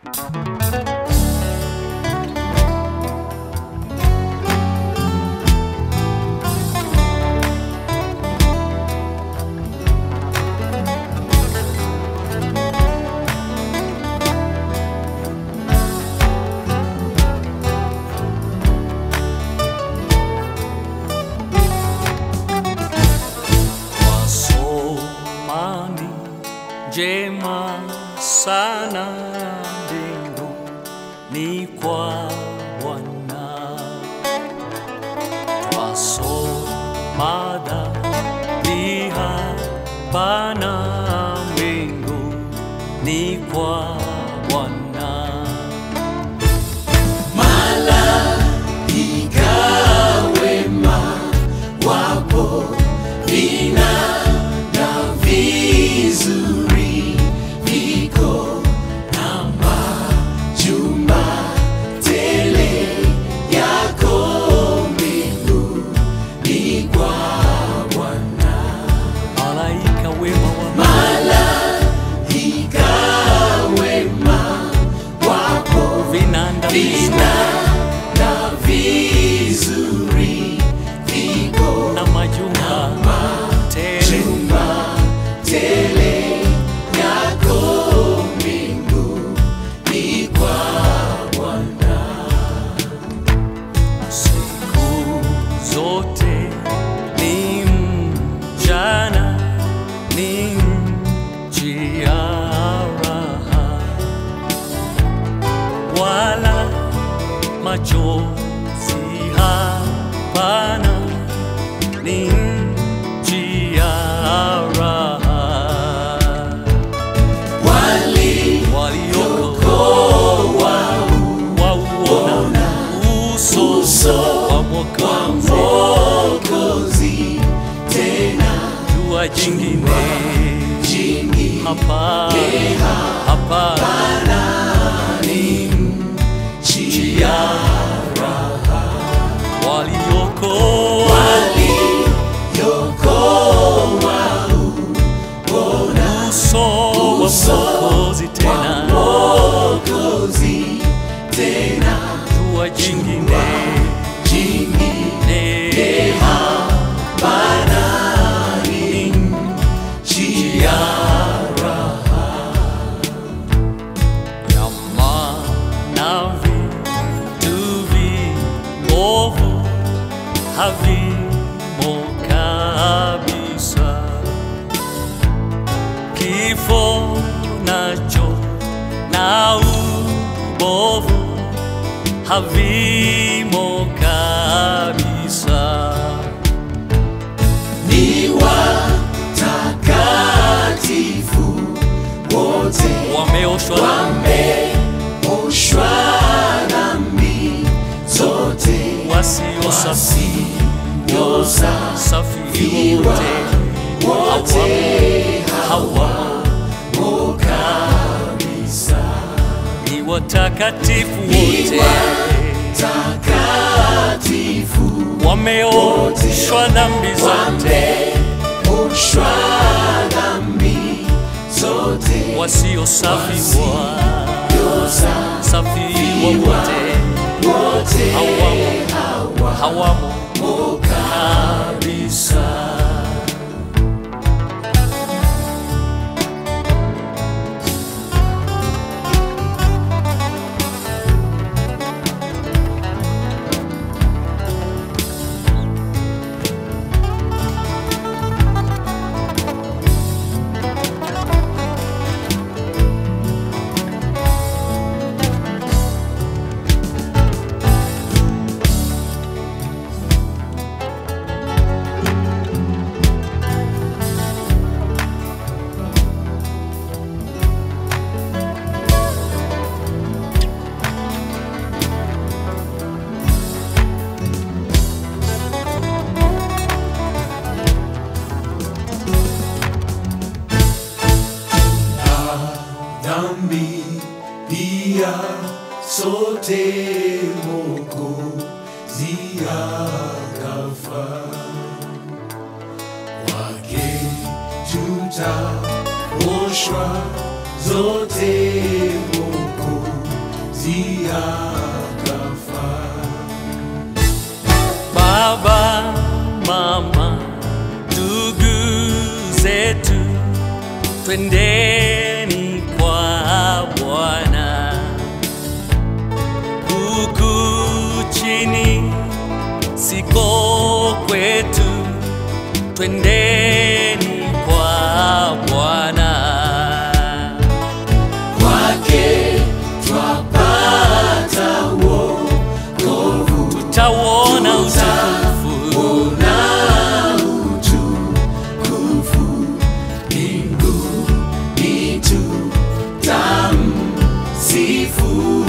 Wasomani njema sana mbingu ni kwa Bwana. Twasoma dhambi hapana mbingu ni kwa Bwana. Malaika wema wa vinanda na majumba tele siku zote ni mchana ni njia raha wala machozi hapana ni njia raha waliokoa wauona uso wa Mwokozi jua jingine hapa hapana ni njia raha waliokoa uso wa Mwokozi tena jua jingine neema ni njia raha ya maana vitu viovu havimo kabisa kifo nacho na ubovu havimo kabisa wameoshwa wasio safi safi wote hawa ni watakatifu wote wameoshwa dhambi zote wasio safi wa safi wote hawamo hawamo kabisa dhambi pia sote Mwokozi akafa wake tutaoshwa zote Mwokozi ziyakafaa Baba, mama, ndugu zetu, twendeni kwa Bwana. Huku chini siko kwetu, twendeni kwa Bwana. kwake twapata wokovu Tutauona utukufu na utukufu mbinguni tutamsifu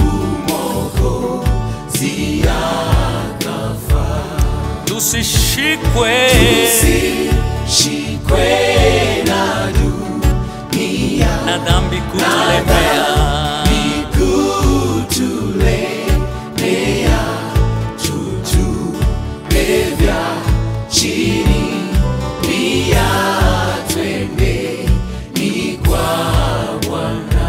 Mwokozi akafaa. tusishikwe Tusishikwe na dunia na dhambi kutulemea. kutulemea tutupe vya chini pia twende ni kwa Bwana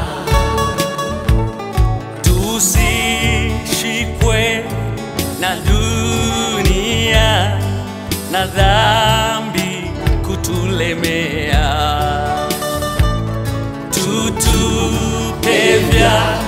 tusishikwe na dunia na dhambi kutulemea, tutupe vya